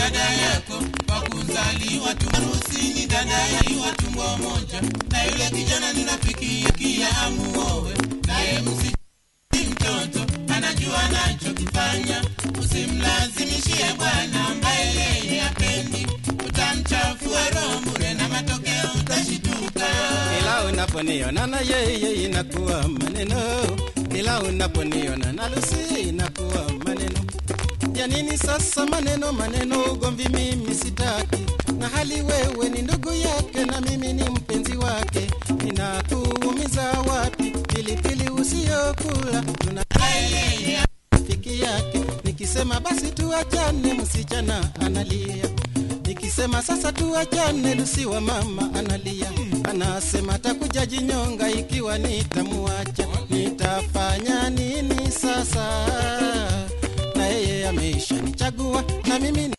dada yako kwa kuzaliwa tu harusi ni dada yaiwa tumbo moja na yule kijana ni rafiki kia amuowe naye msi mtoto anajua anachokifanya usimlazimishie bwana ambaye yeye apendi utamchafua roho bure na matokeo utashituka kila unaponiona na yeye inakuwa maneno, kila unaponiona na Lucy inakuwa maneno. Ya nini sasa maneno maneno, ugomvi mimi sitaki, na hali wewe ni ndugu yake na mimi ni mpenzi wake. Inakuumiza wapi pilipili usiyokula? Tuna rafiki yake, nikisema basi tuachane, msichana analia nikisema sasa tuachane, Lucy wa mama analia, anasema atakuja jinyonga ikiwa nitamuacha. Nitafanya nini sasa? Na yeye ameishanichagua na mimi ni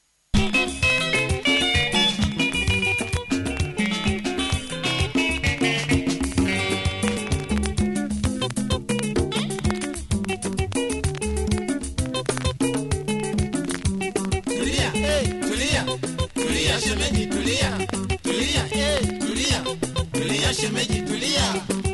tulia hey, tulia tulia shemeji tulia tulia hey, tulia tulia shemeji tulia